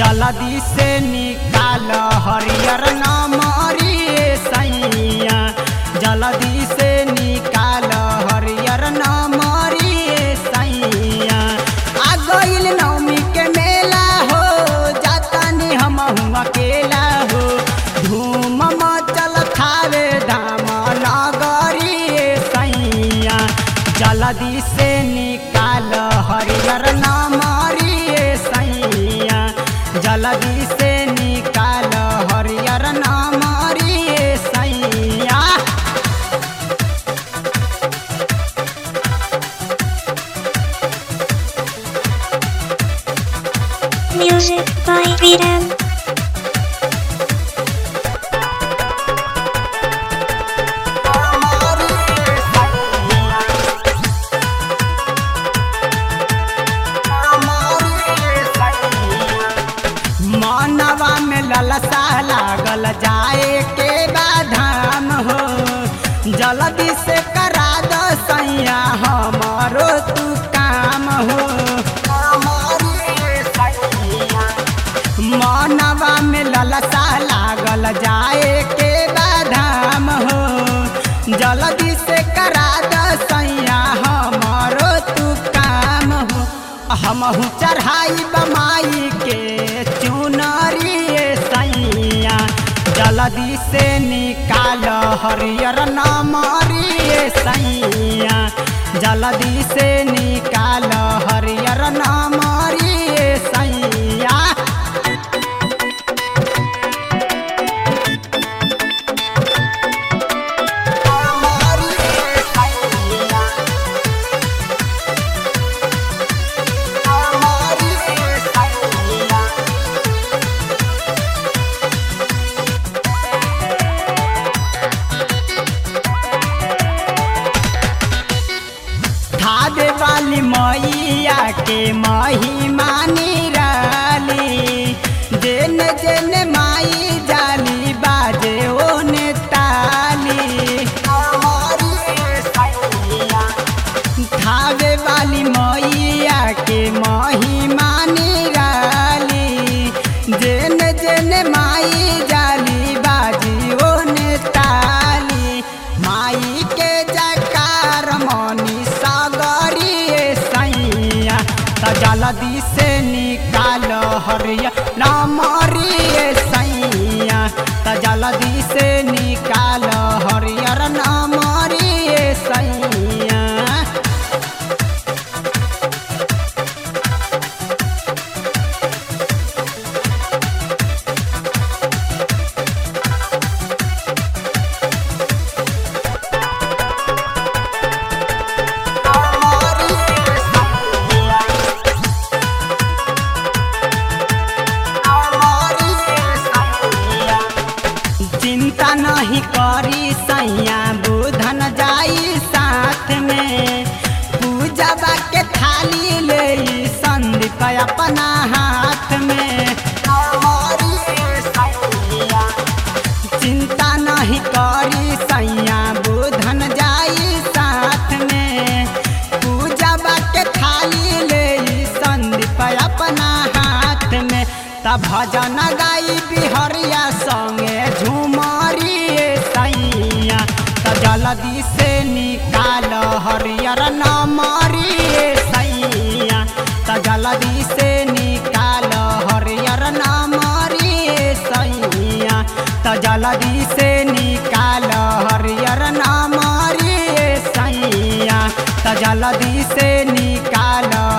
जल्दी से निकाल हरियर नमरी सैया जल्दी से निकाल हरियर नमरी सैया आ गइल नवमी के मेला हो जातानी हम अकेला हो धूम मचल थावे धाम नगरी सैया जल्दी से निकाल हरियर नमरी सैया जल्दी से निकाल हरियर नमरी सैया Music by Freedom. मानवा में ललसा लागल जाए के बाधाम हो जल्दी से करा दो सैया हमारो तू काम हो मानवा में ललसा लागल जाए के बाधाम हो जल्दी से करा दो सैया हमारो तू काम हो हमहू चढ़ाई बमाई के चुनरी सैया जल्दी से निकाल हरियर नमरी सैया जल्दी से निकाल हरियर नमरी सैया खादे वाली मैया के महिमा निराली जेन जेन माई जाली बाजे ओने ताली खावे वाली मैया के महिमा निराली जेन जेन माई जाली बाजी ओने ताली माई के जकार मनी सागरी सैया त जल्दी से निकाल हरिया नमरी सैया त जल्दी से निकाल हरियर नमरी सैया चिंता नहीं करी सैया बुधन जाई साथ में पूजा बा के थाली ले संदीप अपना हाथ में चिंता नहीं करी सैया बुधन जाई साथ में पूजा बा के थाली ले संदीप अपना हाथ में तब भजन गाई बिहरिया संगे झुमरी सैया त जल्दी से निकाल हरियर नमरी सैया त जल्दी से निकाल हरियर नमरी सैया त जल्दी से निकाल हरियर नमरी सैया त जल्दी से निकाल